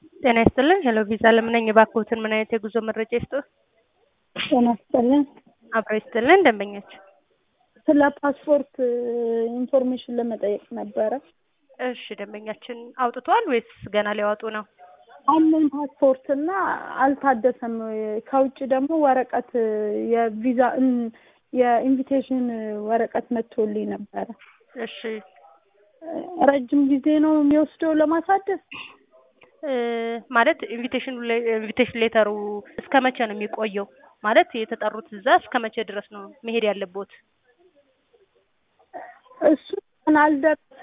ጤና ይስጥልን ሄሎ ቪዛ ለምን ነኝ እባክዎትን ምን አይነት የጉዞ መረጃ ይስጥዎት? ጤና ይስጥልን። አብሮ ይስጥልን ደንበኞች ስለ ፓስፖርት ኢንፎርሜሽን ለመጠየቅ ነበረ። እሺ ደንበኛችን አውጥቷል ወይስ ገና ሊያወጡ ነው? አለኝ ፓስፖርት እና አልታደሰም። ከውጭ ደግሞ ወረቀት የቪዛ የኢንቪቴሽን ወረቀት መጥቶልኝ ነበረ። እሺ ረጅም ጊዜ ነው የሚወስደው ለማሳደስ? እ ማለት ኢንቪቴሽን ኢንቪቴሽን ሌተሩ እስከ መቼ ነው የሚቆየው? ማለት የተጠሩት እዛ እስከ መቼ ድረስ ነው መሄድ ያለቦት? እሱ አልደረሰ